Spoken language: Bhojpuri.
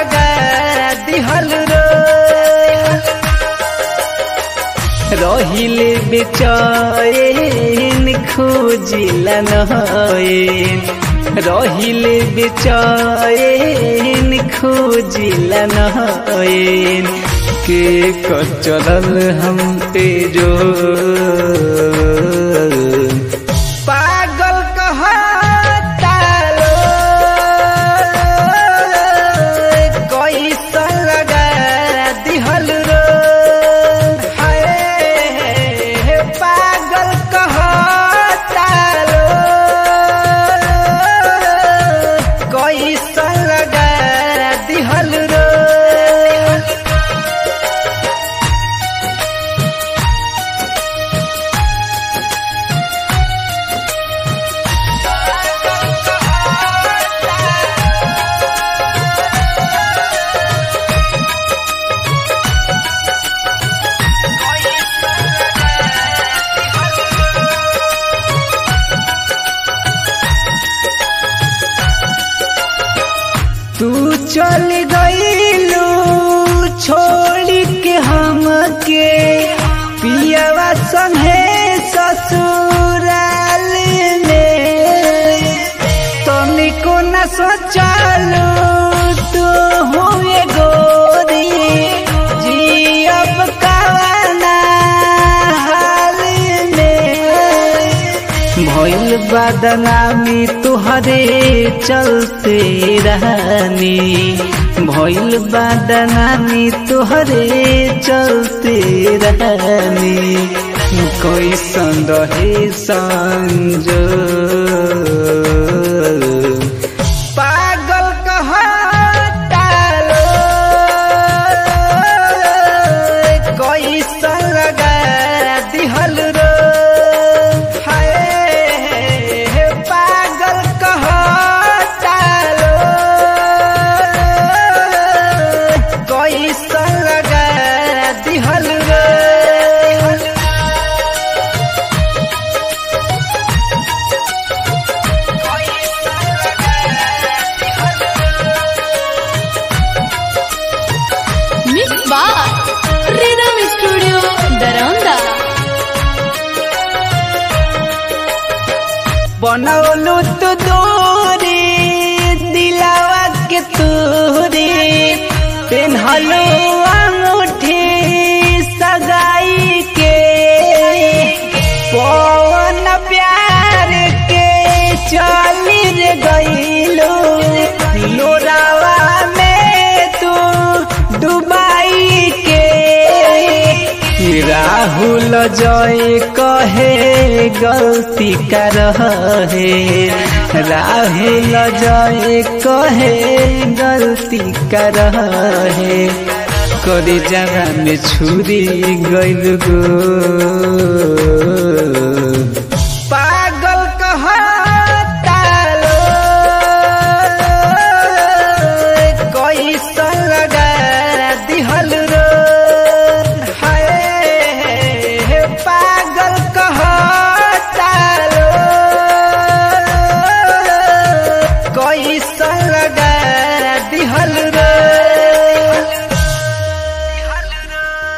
लगा दिहल रो रहिले बेचैन खोजिला नयन रहिले बेचैन खोजिला नयन के कचरल हम तेजो पागल कहता लो कैसन लगा दिहल रो हाय पागल कहता लो कैसन लगा दिहल रो तू चल गईलू छोड़ के हमके पियवा संगे ससुराल में तनिको न सोचलू तू हुए गोरी जियब कवना हाल में भइल बदनामी तुहरे चलते रहनी भइल बदनामी तुहरे चलते रहनी कैसन रहे संजो पागल कहता लो कैसन लगा दिहल रो हाय पागल कहता लो कैसन लगा दिहल रो मिक्स बार रिदम स्टूडियो दरौंदा बनौलू तू दूरी दिलावा के तूरी पेन्हलू अंगूठी सगाई के पवन प्यार के चली रे गईलू लोरावा में तू डुबाई के राहुल जय कहे गलती कर रहे राहुल जय कहे गलती कर रहे करी जगह में छुरी गइल गो